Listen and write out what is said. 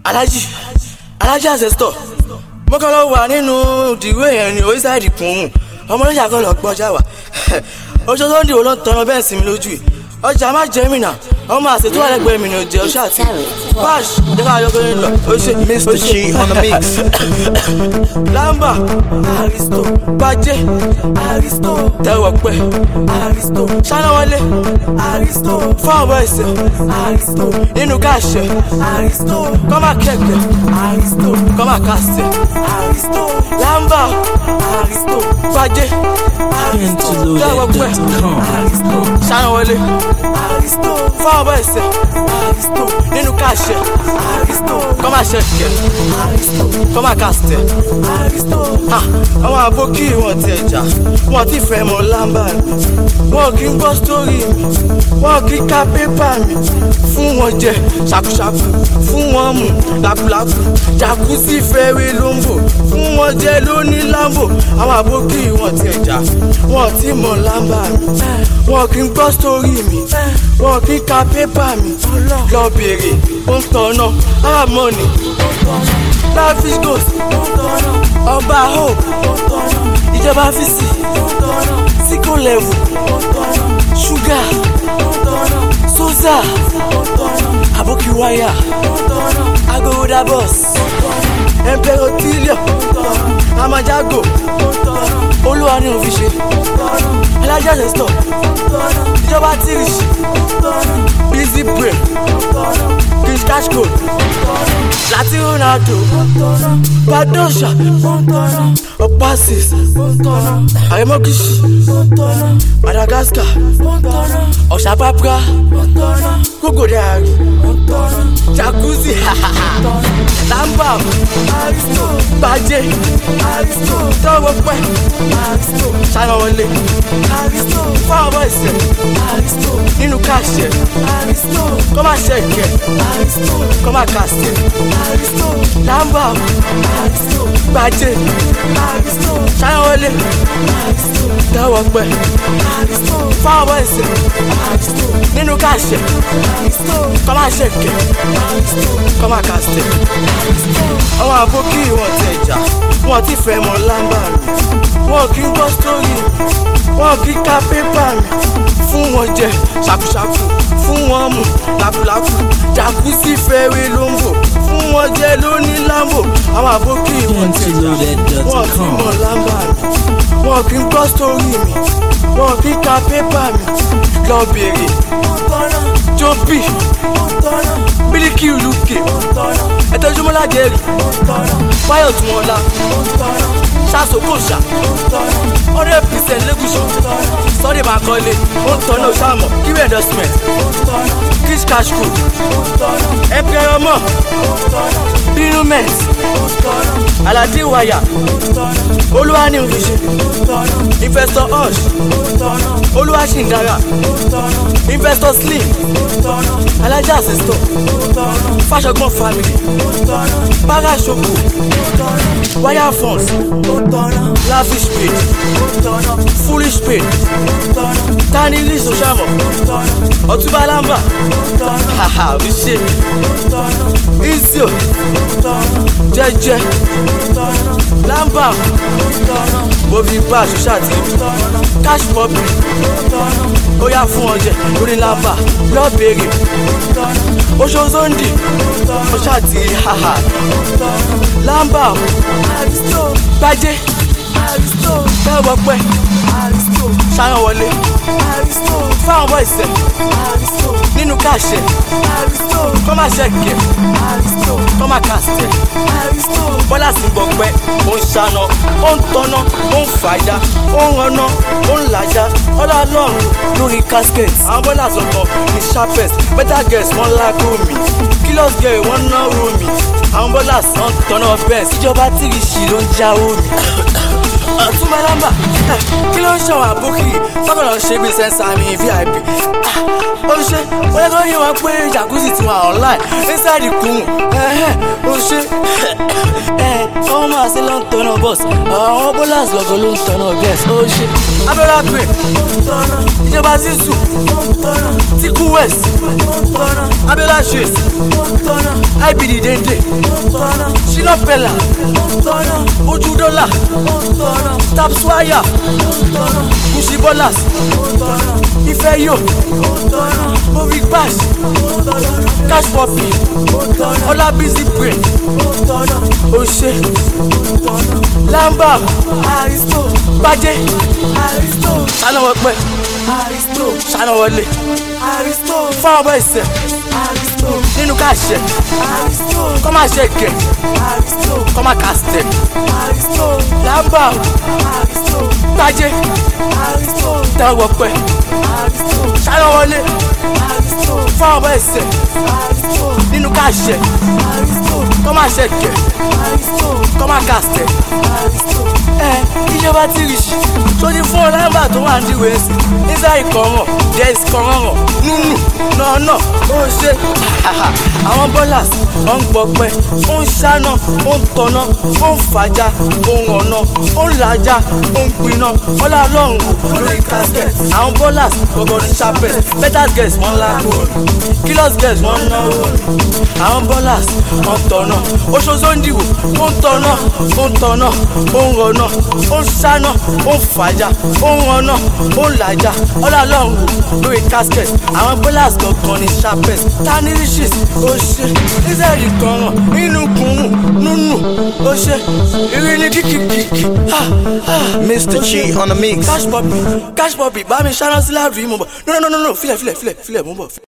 alájì alájì ancestor mo kàn lọ wà nínú ìdìwé yẹn ní oríṣiríṣi kùn ọmọ lọ́jà kan lọ gbọ́jà wà oṣù tó ń dìbò ló ń tọrọ bẹ́ẹ̀ sí mi lójú yìí ọjà má jẹ́ mi náà ọmọ àṣetò wà lẹ́gbẹ̀ẹ́ mi ní ojú ọṣù àti pash jẹ́ ká yọ kéré lọ ó ṣe Mr. Chi on the mix. lamba aristo bàjẹ́ aristo tẹwọ pẹ aristo sanwó-wọlé aristo fọwọ́ ẹsẹ̀ aristo nínú káàṣẹ aristo kọ́mà kẹ̀kẹ́ aristo kọ́mà kàṣẹ aristo lamba aristo bàjẹ́ aristo tẹwọ pẹ aristo sanwó-wọlé aristo fọwọ́ ẹsẹ̀ aristo nínú káàṣẹ aristo kọ́mà kẹ̀kẹ́ aristo kọ́mà kàṣẹ aristo àwọn àbókí wọn ti ẹja wọn ti fẹ́ mọ lámbà mi wọn kì í gbọ́ sítórì mi wọn kì í ka pépà mi fún wọn jẹ ṣàkúṣàkú fún wọn mú làkúlàkú jàkúsí fẹ́rẹ́ ló ń bò fún wọn jẹ lóní lámbò àwọn àbókí wọn ti ẹja wọn ti mọ lámbà mi wọn kì í gbọ́ sítórì mi wọn kì í ka pépà mi lọ bèrè ó ń tọ̀nà àmọ́ni lavish ghost ọba hope ìjọba fisi síkò level ṣúgà sosa aboki wáyà agogoda bus emperotilium amajago olúwa ní òfin ṣe alájà sẹ́sítọ̀ ìjọba tìrìṣì busy brain chris cash code láti ronaldo padosha opasis aremokishi madagascar ọ̀sàpápá kókòdàrí jacuzzi lamba bàjẹ́ tọwọ́ pẹ́ sanwó-wọlé fáwọn ẹsẹ̀ nínú káṣẹ kọ́má ṣẹ̀kẹ̀ kọ́má kàṣẹ lamba bàjẹ́ sanwó-wọlé tọwọ́ pẹ́ fáwọn ẹsẹ̀ nínú káṣẹ kọ́má ṣẹ̀kẹ̀ kọ́má kàṣẹ àwọn àbókí wọn ti ẹja wọn ti fẹ́ mọ lámbà mi wọn kì í gbọ́ sítórì wọn kì í ka pépà mi fún wọn jẹ ṣàkúṣàkú fún wọn mú làkúlàkú jàkúsí fẹ́rẹ́ ló ń bò fún wọn jẹ lóní lámbò àwọn àbókí wọn ti ẹja wọn kì í mọ lámbà mi wọn kì í gbọ́ sítórì mi wọn kì í ka pépà mi lọ bèrè jóbi bíríkì lùkè ẹtọ́júmọ́lá jẹ́rì fáyọ̀ tún wọn la ṣàṣokòṣà hundred percent lẹ́gùsọ̀ sọ́dẹ̀ máa kọ́lé ó ń tọ́nà ṣàmọ̀ kíwé endorsement kiss cash cool ẹ̀pẹ́ ọmọ bínú mẹ́t aládé wáyà olúwa ní òfìṣẹ́ investor hush olúwa ṣì ń dára investor slim alájà àṣẹṣọ fàṣọgbọ́n family parasoko wire funds lavish pay foolish pay tani lee sosamo ọtúbà lamba haha oṣù izio jẹjẹ lamba bobi bá ṣoṣà tí cash public ó yá fún ọjẹ lórí lamba lọ́ọ̀bẹ̀rẹ̀ oṣooṣondi ó ṣàtì haha lamba gbajẹ tẹ́wọ́ pẹ́ ṣáná wọlé fáwọn bọ́ ìṣẹ́ nínú káàṣẹ kọ́má ṣẹ̀kẹ̀ kọ́má kàṣẹ bọ́lá sì gbọ́ pẹ́ ó ń ṣáná ó ń tọ́ná ó ń fàájà ó ń rànná ó ń làjà ọ̀dà lọ́run lórí casket àwọn bọ́lá sọ̀kan ní sharpest better girls wọ́n lágò mi kilos girl wọ́n náwó mi àwọn bọ́lá sàn tọ́nà bẹ́ẹ̀ síjọba tìrìṣì ló ń jáwó mi ọ̀túnba nọ́mbà kí ló ń ṣọwọ́ àbókì tọ́kọ̀lọ́ ṣe bí sẹ́ńsà mi vip ó ṣe ó yẹ kó yé wọn pé jacuzzi ti wà online inside kùn ó ṣe ọmọ máa ṣe ló ń tọ́nà bọ́s àwọn bọ́làs lọ́gọ́ ló ń tọ́nà bẹ́s ó ṣe abẹ́rẹ́ pé ìjọba zizu tiku west abẹ́rẹ́ ṣèṣ ibd dende ṣínà pẹ̀lá ojú dọ́là tapswaya kùsì bọ́làs ìfẹ́ yóò movie pass cash poppy ọlá busy brain ose lamba aristo bajẹ aristo sanwó pẹ aristo sanwó wọlé aristo fáwọn ọmọ ẹsẹ aristo nínú káṣẹ aristo kọ́má ṣe kẹ aristo kọ́má kàstẹ aristo lamba aristo bajẹ aristo tẹwọ pẹ aristo sanwó wọlé aristo fáwọn ọmọ ẹsẹ aristo nínú káṣẹ aristo kọ́má ṣe kẹ aristo kọ́má kàstẹ aristo ẹ ìjọba tí rí sí sójú fún ọ lámbà tó wà ní ìwé ẹsẹ nígbà ìkọràn jẹs kọràn nùnù nọ̀ọ̀nà ó ṣe àwọn bọ́làs ó ń gbọpẹ́ ó ń ṣáná ó ń tọ́ná ó ń fàájà ó ń ọ̀nà ó ń làjà ó ń gbiná ọlá ọlọ́run lórí casket àwọn bọ́làs gbọgbọ́ ní chapel better girls wọ́n lágbo killers girls wọ́n náwó àwọn bọ́làs wọ́n tọ́ná oṣooṣo ń dìbò ó ń tọ́ná ó ń tọ́ná ó ń rọ̀nà ó ń ṣáná ó ń fàájà ó ń rọ̀nà ó ń làjà ọlá ọlọ́run lórí casket àwọn bọ́làs gbọgbọ́ ní chapel tani riches ó ṣe israẹli kọràn inú kùnún nùnù ó ṣe ìrìn kìkìkìkì. Mr. Chi on the mix. cash poppy cash poppy bá mi ṣáná sí láàrin mú bọ̀ no no no no filẹ̀ filẹ̀ filẹ̀ filẹ̀ mú bọ̀.